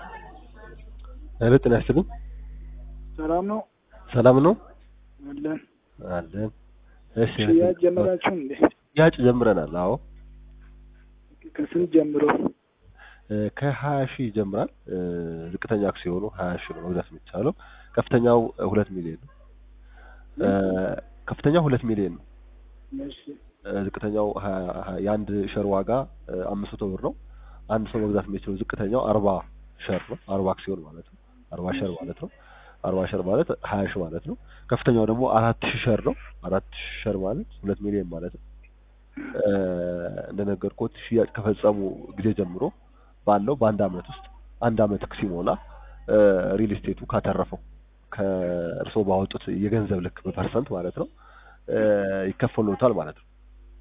ሄሎ ጤና ይስጥልኝ። ሰላም ነው ሰላም ነው አለን። አለን። እሺ ሽያጭ ጀመራችሁ እንዴ? ሽያጭ ጀምረናል። አዎ ከስንት ጀምሮ? እ ከሀያ ሺህ ይጀምራል። እ ዝቅተኛ አክሲዮኑ ሀያ ሺህ ነው መግዛት የሚቻለው። ከፍተኛው እ ሁለት ሚሊዮን ነው። እ ከፍተኛው ሁለት ሚሊዮን ነው። እሺ እ ዝቅተኛው ሀያ- ሀያ- የአንድ ሸር ዋጋ እ አምስት መቶ ብር ነው። አንድ ሰው መግዛት የሚችለው ዝቅተኛው አርባ ሸር ነው። አርባ አክሲዮን ማለት ነው። አርባ ሸር ማለት ነው። አርባ ሸር ማለት ሀያ ሺህ ማለት ነው። ከፍተኛው ደግሞ አራት ሺህ ሸር ነው። አራት ሺህ ሸር ማለት ሁለት ሚሊዮን ማለት ነው። እ እንደነገርኩት ሽያጭ ከፈጸሙ ጊዜ ጀምሮ ባለው በአንድ አመት ውስጥ አንድ አመት ሲሞላ እ ሪል ስቴቱ ካተረፈው ከእርስዎ ባወጡት የገንዘብ ልክ በፐርሰንት ማለት ነው እ ይከፈሉታል ማለት ነው።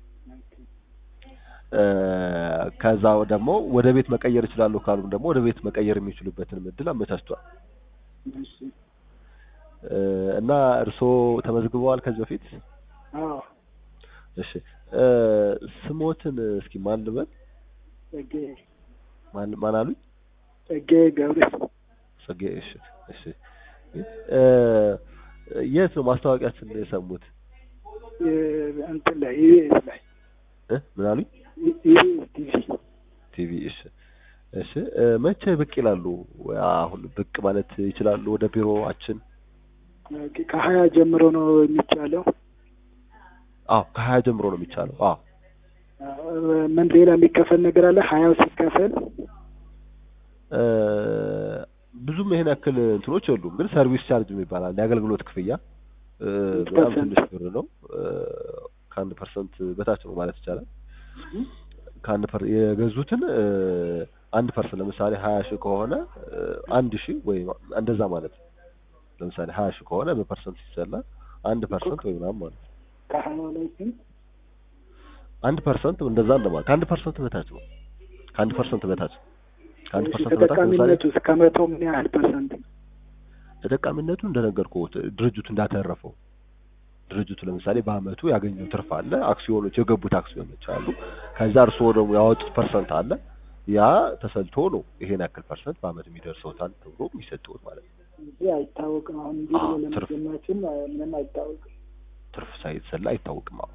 እ ከዛ ደግሞ ወደ ቤት መቀየር ይችላሉ ካሉም ደግሞ ወደ ቤት መቀየር የሚችሉበትን እድል አመቻችቷል። እሺ እ እና እርስዎ ተመዝግበዋል ከዚህ በፊት? አዎ እሺ እ ስሞትን እስኪ ማን ልበል? ጸጌ ማን ማን አሉኝ? ጸጌ ገብሬ ጸጌ እሺ እሺ እ የት ነው ማስታወቂያችን የሰሙት? የ- እንትን ላይ ኢቢኤስ ላይ እ ምን አሉኝ? ኢ- ኢቢኤስ ቲቪ ቲቪ እሺ እሺ እ መቼ ብቅ ይላሉ? አሁን ብቅ ማለት ይችላሉ ወደ ቢሮአችን? ኦኬ፣ ከሀያ ጀምሮ ነው የሚቻለው። አዎ ከሀያ ጀምሮ ነው የሚቻለው። አዎ አዎ፣ ምን ሌላ የሚከፈል ነገር አለ? ሀያው ሲከፈል እ ብዙም ይሄን ያክል እንትኖች የሉም፣ ግን ሰርቪስ ቻርጅ የሚባል አለ የአገልግሎት ክፍያ እ ስንት በጣም ፐርሰንት? ትንሽ ብር ነው። እ ከአንድ ፐርሰንት በታች ነው ማለት ይቻላል። ከአንድ ፐር የገዙትን እ አንድ ፐርሰንት ለምሳሌ ሀያ ሺህ ከሆነ እ አንድ ሺህ ወይ እንደዛ ማለት ነው። ለምሳሌ ሀያ ሺህ ከሆነ በፐርሰንት ሲሰላ አንድ ፐርሰንት ወይ ምናምን ማለት ነው። ከሀያው ላይ ስንት? አንድ ፐርሰንት እንደዛ እንደማለት ከአንድ ፐርሰንት በታች ነው። ከአንድ ፐርሰንት በታች ከአንድ እሺ፣ ፐርሰንት በታች ለምሳሌ ተጠቃሚነቱ እስከ መቶ ምን ያህል ፐርሰንት? ተጠቃሚነቱ እንደነገርኩት ድርጅቱ እንዳተረፈው ድርጅቱ ለምሳሌ በአመቱ ያገኘው ትርፍ አለ፣ አክሲዮኖች የገቡት አክሲዮኖች አሉ። ከዛ እርስዎ ደግሞ ያወጡት ፐርሰንት አለ። ያ ተሰልቶ ነው ይሄን ያክል ፐርሰንት በአመት የሚደርሰውታል ተብሎ የሚሰጠውት ማለት ነው። እንጂ አይታወቅም። አሁን እንዲህ አዎ፣ ብሎ ትርፍ። ለመጀመራችን ምንም አይታወቅም ትርፍ ሳይሰላ አይታወቅም። አሁን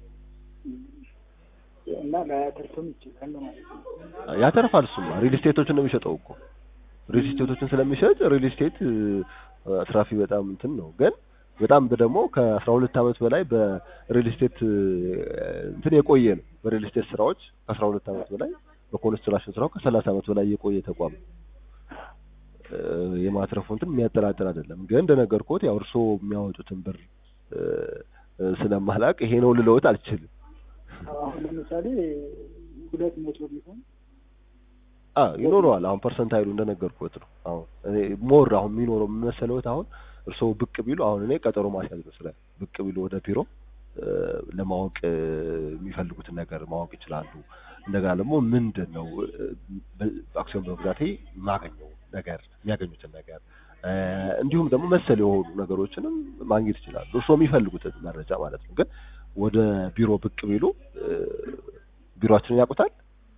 እና ላያተርፍም ይችላል ማለት ነው። ያተርፋል። እሱማ ሪል ስቴቶችን ነው የሚሸጠው እኮ ሪል ስቴቶችን ስለሚሸጥ ሪል ስቴት እ፣ አትራፊ በጣም እንትን ነው። ግን በጣም ደግሞ ከአስራ ሁለት አመት በላይ በሪል ስቴት እ፣ እንትን የቆየ ነው። በሪል ስቴት ስራዎች ከአስራ ሁለት አመት በላይ በኮንስትራክሽን ስራው ከሰላሳ አመት በላይ የቆየ ተቋም ነው። እ፣ የማትረፉ እንትን የሚያጠራጥር አይደለም። ግን እንደነገርኩት ያው እርስዎ የሚያወጡትን ብር እ፣ እ፣ ስለማላቅ ይሄ ነው ልለውት አልችልም። አሁን ለምሳሌ ሁለት መቶ ቢሆን አ ይኖረዋል። አሁን ፐርሰንት ኃይሉ እንደነገርኩት ነው። አሁን እኔ ሞር አሁን የሚኖረው የሚመሰለውት አሁን እርስዎ ብቅ ቢሉ አሁን እኔ ቀጠሮ ማስያዝ ነው ስለ ብቅ ቢሉ ወደ ቢሮ እ፣ ለማወቅ እ፣ የሚፈልጉትን ነገር ማወቅ ይችላሉ። እንደገና ደግሞ ምንድን ነው እ፣ በ- አክሲዮን በመግዛቴ የማገኘው ነገር የሚያገኙትን ነገር እ፣ እንዲሁም ደግሞ መሰል የሆኑ ነገሮችንም ማግኘት ይችላሉ። እርስዎ የሚፈልጉትን መረጃ ማለት ነው። ግን ወደ ቢሮ ብቅ ቢሉ እ፣ ቢሮአችንን ያውቁታል?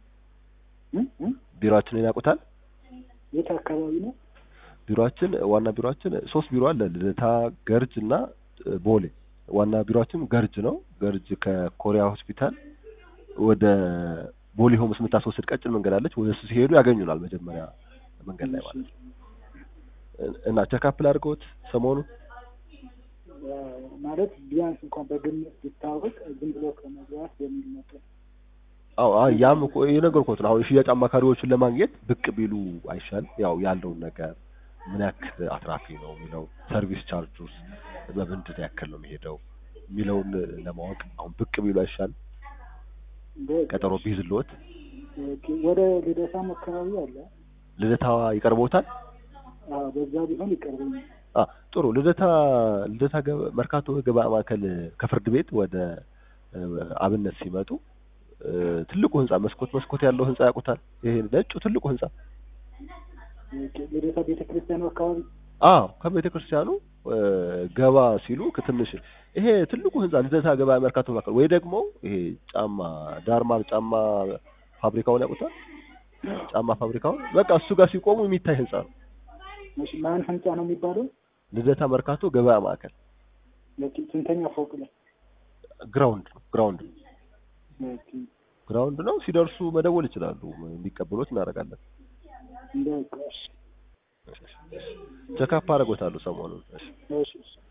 እ? እ? ቢሮአችንን ያውቁታል? የት አካባቢ ነው? ቢሮአችን ዋና ቢሮአችን ሶስት ቢሮ አለ። ልደታ፣ ገርጅ እና እ፣ ቦሌ። ዋና ቢሮአችን ገርጅ ነው። ገርጅ ከኮሪያ ሆስፒታል ወደ ቦሌ ሆምስ የምታስወስድ ቀጭን መንገድ አለች። ወደ እሱ ሲሄዱ ያገኙናል መጀመሪያ መንገድ ላይ ማለት ነው። እ- እና ቸካፕል አድርገውት ሰሞኑን ያ ማለት ቢያንስ እንኳን በግምት ቢታወቅ ዝም ብሎ ከመግባት የሚል ነበር። አዎ አይ ያም እኮ የነገርኩት ነው። አሁን የሽያጭ አማካሪዎችን ለማግኘት ብቅ ቢሉ አይሻል? ያው ያለውን ነገር ምን ያክል አትራፊ ነው የሚለው ሰርቪስ ቻርጅ ውስጥ በምንድን ያክል ነው የሚሄደው የሚለውን ለማወቅ አሁን ብቅ ቢሉ አይሻል? በ- ቀጠሮ ቢይዝልዎት ኦኬ፣ ወደ ልደታም አካባቢ አለ። ልደታ ይቀርቦታል? አዎ፣ በዛ ቢሆን ይቀርበኛል። አ ጥሩ ልደታ ልደታ ገበ- መርካቶ ገበያ ማዕከል ከፍርድ ቤት ወደ እ፣ አብነት ሲመጡ እ፣ ትልቁ ህንጻ መስኮት መስኮት ያለው ህንጻ ያውቁታል? ይሄ ነጩ ትልቁ ህንጻ ኦኬ፣ ልደታ ቤተ ክርስቲያኑ አካባቢ አዎ ከቤተ ክርስቲያኑ እ፣ ገባ ሲሉ ከትንሽ ይሄ ትልቁ ህንጻ ልደታ ገበያ መርካቶ ማዕከል ወይ ደግሞ ይሄ ጫማ ዳርማር ጫማ ፋብሪካውን ያውቁታል? ጫማ ፋብሪካውን በቃ እሱ ጋር ሲቆሙ የሚታይ ህንጻ ነው። እሺ ማን ህንጻ ነው የሚባለው? ልደታ መርካቶ ገበያ ማዕከል ኦኬ ስንተኛ ፎቅ ላይ? ግራውንድ ነው ግራውንድ ነው ኦኬ ግራውንድ ነው። ሲደርሱ መደወል ይችላሉ። እንዲቀበሉት እናደርጋለን። በቃ እሺ ቸካፕ አደርጎታለሁ ሰሞኑን። እሺ እሺ እሺ